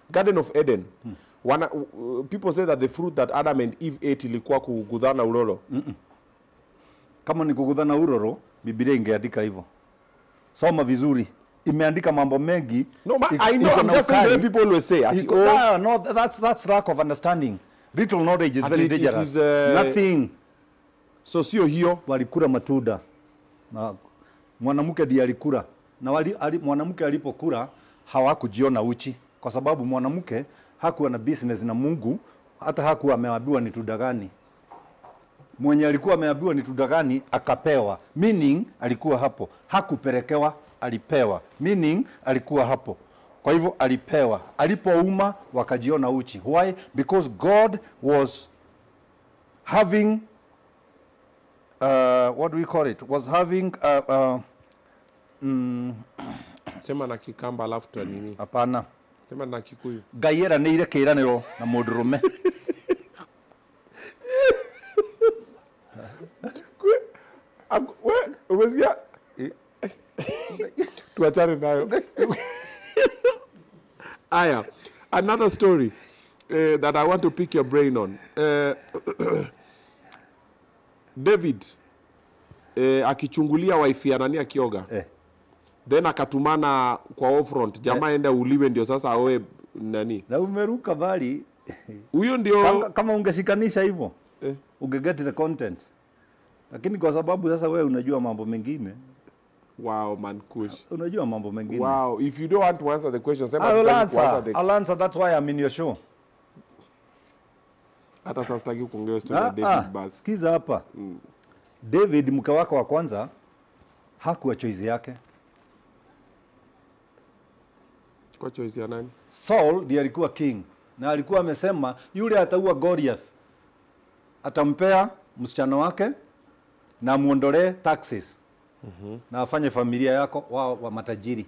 garden of eden wana, uh, people say that the fruit that adam and eve ate ilikuwa kugudhana ulolo kama ni kugudhana uroro biblia ingeandika hivyo soma vizuri imeandika mambo mengi no ma, Ik- i know iko i'm na just saying the way ukali. people always say ati, Iko- oh, Ah, no, that's, that's lack of understanding little knowledge is Ati very it- it dangerous is, uh, nothing so sio hiyo walikula matunda na mwanamke ndiye alikula na wali, ali, mwanamke alipokula hawakujiona uchi kwa sababu mwanamke hakuwa na business na Mungu hata hakuwa ameambiwa ni tunda gani mwenye alikuwa ameambiwa ni tunda gani akapewa meaning alikuwa hapo hakupelekewa alipewa meaning alikuwa hapo kwa hivyo alipewa alipouma wakajiona uchi why because god was having uh, what do we call it was having uh, uh, sema na kikamba alafu ta nini hapana sema na kikuyu ngai eranĩire kĩĩranĩro na mũndũrũme Aku- we, umesikia tuachane nayo aya another story uh, that i want to pick your brain on uh, david uh, akichungulia wifi ya nani akioga eh. then akatumana kwa offront jamaa enda uliwe ndio sasa aoe nani na umeruka bali huyo ndio kama, kama ungeshikanisha hivyo Eh. ungeget the content lakini kwa sababu sasa wewe unajua mambo mengine wow man kush unajua mambo mengine wow if you don't want to answer the question sema I will tutaki answer. kuanswer the I'll answer. That's why I'm in your show. hata sasa sitaki kuongea story ya Ah, David ah, basi sikiza hapa David mke wake wa kwanza hakuwa choice yake. kwa choice ya nani Saul ndiye alikuwa king na alikuwa amesema yule ataua Goliath atampea msichana wake na amuondolee taxes na afanye familia yako wa, wa matajiri.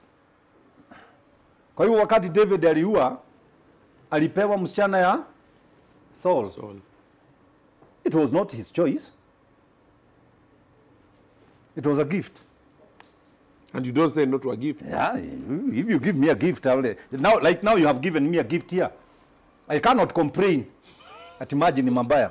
Kwa hiyo wakati David aliua alipewa msichana ya Saul. Saul. It was not his choice. It was a gift. and you don't say no to a gift Yeah, if you give me a gift, I'll, now, like now you have given me a gift here. I cannot complain. At imagine mabaya.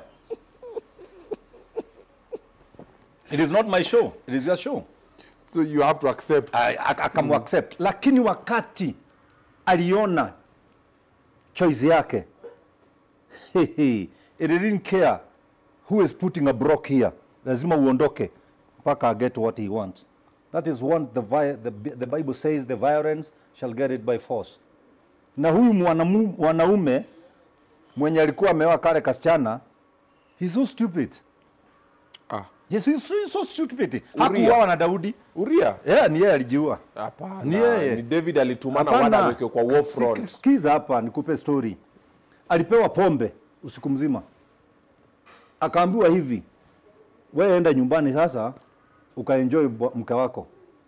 It is not my show. It is your show. so you have to accept I- I- akamu accept. Lakini wakati aliona choice yake, it didn't care who is putting a block here. Lazima uondoke mpaka get what he wants. That is one the, vi- the, the Bible says the violence shall get it by force. Na huyu mwanamu- mwanaume mwenye alikuwa ameoa kale kasichana, he's so stupid. ah Yes, he's so, so stupid. Uria. Hakuuawa na Daudi. uria Yeah, ni yeye alijiua. hapana Ni yeye. ni david alitumana Hapana. wana aweke kwa war Sik- front Sikiza hapa nikupe story. Alipewa pombe usiku mzima, akaambiwa hivi, wewe enda nyumbani sasa ukaenjoy bwa- mke wako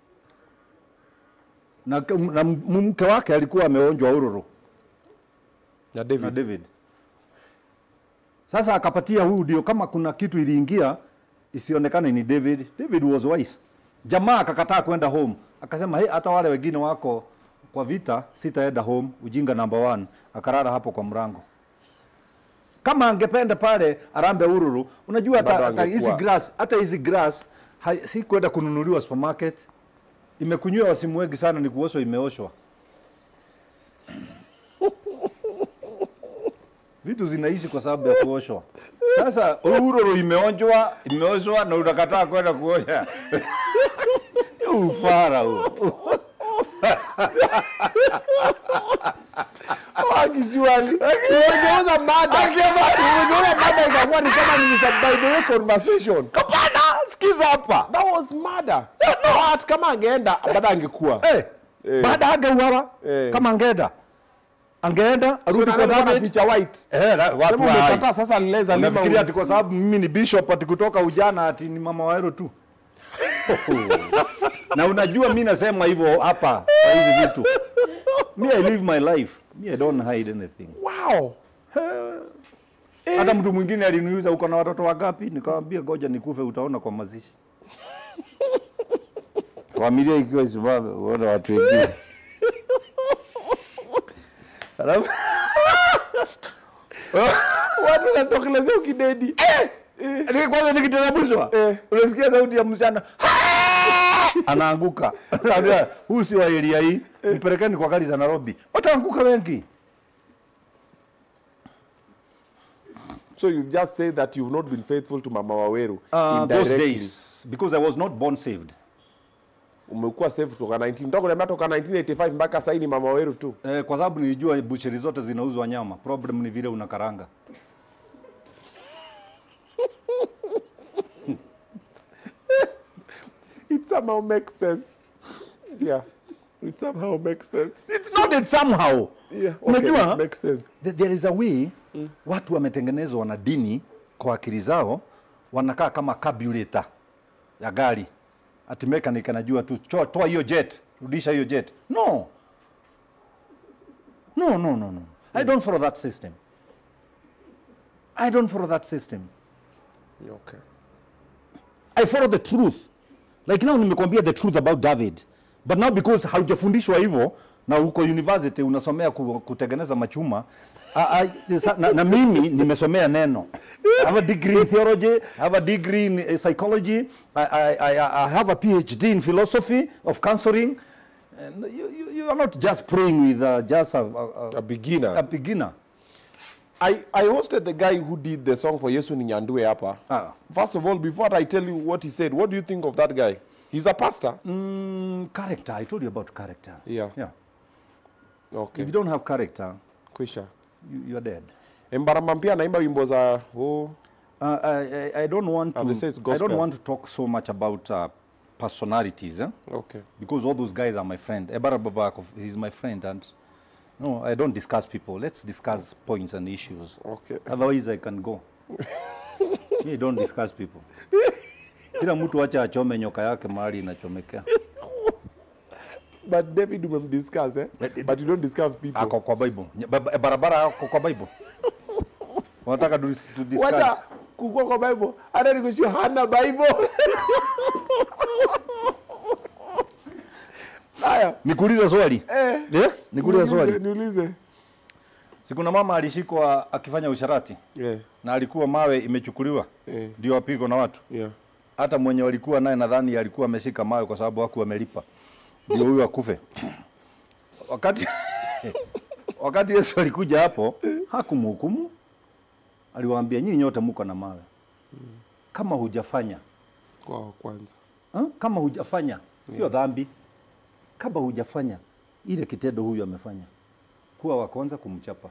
na, na m- mke wake alikuwa ameonjwa uroro na na david David. Sasa akapatia huyu ndio, kama kuna kitu iliingia isionekane ni David. David was wise. Jamaa akakataa kwenda home, akasema hey, hata wale wengine wako kwa vita, sitaenda home. Ujinga number one. Akarara hapo kwa mrango. Kama angependa pale arambe ururu, unajua hata Bado hata hizi angekuwa. grass, hata hizi grass hai- si kwenda kununuliwa supermarket. Imekunywa wasimu wengi sana, ni kuoshwa, imeoshwa. vitu zinaishi kwa sababu ya kuoshwa. Sasa uroro imeonjwa, imeoshwa na unakataa kwenda kuosha. Ufara huo. Actually, umegeuza mada. Umegeuza mada ikakuwa ni kama ni some by the way conversation. Hapana, sikiza hapa. That was mada. But kama angeenda bado angekuwa. Eh, baada hangeuawa Eh. kama angeenda angeenda So arudi na kwa nani wana David. feature white? Eh, la- watu Sema wa hai. umekataa sasa leza lima. Unafikiria ati kwa sababu mimi ni bishop ati kutoka ujana ati ni mama waero tu na unajua mi nasema hivyo hapa kwa hizi vitu mi I live my life mi I don't hide anything Wow. hata mtu mwingine aliniuliza uko na watoto wangapi nikamwambia goja nikufe utaona kwa mazishi familia ikiwa simame uone watu wengine Alafu watu wanatokelezea ukidedi ni kwanza nikiteremshwa Eh. unasikia sauti ya msichana "Ah!" anaanguka. Naambia huyu si wa area hii, mpelekeni kwa gari za Nairobi. Wataanguka wengi. so you just say that you've not been faithful to mama waweru Uh, those indirectly. days because I was not born saved. umekuwa safe toka 19 toka niambia toka 1985 mpaka sasa ni mama waweru tu Eh, kwa sababu nilijua bucheri zote zinauzwa nyama. Problem ni vile unakaranga. it somehow makes sense yeah it somehow makes sense It's not that somehow. yeah okay, Unajua it makes sense th- there is a way watu wametengenezwa na dini kwa akili zao wanakaa kama carburetor ya gari. Ati mechanic anajua tu "Cho- toa hiyo jet, rudisha hiyo jet. No. No, no, no, no. I don't follow that system. I don't follow that system. okay I follow the truth. Like now nimekwambia the truth about David. But now because haujafundishwa hivyo na uko university unasomea ku, kutengeneza machuma I, I, sa- na, na mimi nimesomea neno. I have a degree in theology, I have a degree in uh, psychology, I, I, I, I have a PhD in philosophy of counseling. And you, you, you are not just praying with uh, just a, a, a beginner a, a beginner. I, I hosted the guy who did the song for Yesu Ninyandue hapa. Ah. First of all, before I tell you what he said, what do you think of that guy? He's a pastor. Mm, character, I told you about character. Yeah. Yeah. Okay. If you don't have character, Kwisha. you, you are dead. Embarama pia anaimba wimbo za oh, Uh, I, I, I don't want Ah, to. they say it's I gospel. don't want to talk so much about uh, personalities, eh? okay. because all those guys are my friend. Ebara Babakov is my friend, and no, I don't discuss people. Let's discuss points and issues. Okay. Otherwise, I can go. Me don't discuss people. Kila mtu acha achome nyoka yake mahali inachomekea. But David umemdiscuss eh? But you don't discuss people. Ako kwa Bible. Nye- ba- Barabara ako kwa Bible. Wanataka tu tu discuss. Wacha kukua kwa Bible. Hata nikushia hana Bible. Haya. Nikuulize swali. Eh. Eh? Nikuulize swali. Niulize. Si kuna mama alishikwa akifanya usharati Yeah. na alikuwa mawe imechukuliwa Eh. ndio apigwa na watu. Yeah. Hata mwenye walikuwa naye nadhani alikuwa ameshika mawe kwa sababu hakuwa amelipa, ndio huyu akufe. Wakati wakati Yesu alikuja hapo hakumhukumu, aliwaambia nyinyi nyote mko na mawe, kama hujafanya Kwa kwanza. ha? kama hujafanya sio dhambi, kama hujafanya ile kitendo huyu amefanya, kuwa wa kwanza kumchapa.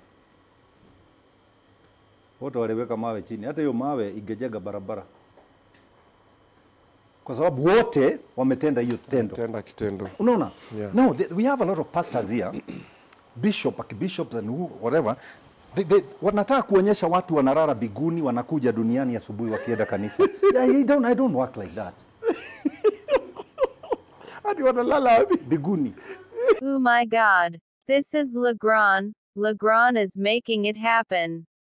Wote waliweka mawe chini, hata hiyo mawe ingejenga barabara, kwa sababu wote wametenda hiyo tendo. Tenda kitendo. Unaona? Yeah. No, th we have a lot of pastors here, bishop, archbishops and who, whatever. They, they, wanataka kuonyesha watu wanarara biguni wanakuja duniani asubuhi wakienda kanisa. yeah, I don't, I don't work like that. Hadi wanalala wapi? Biguni. Oh my god. This is Legrand. Legrand is making it happen.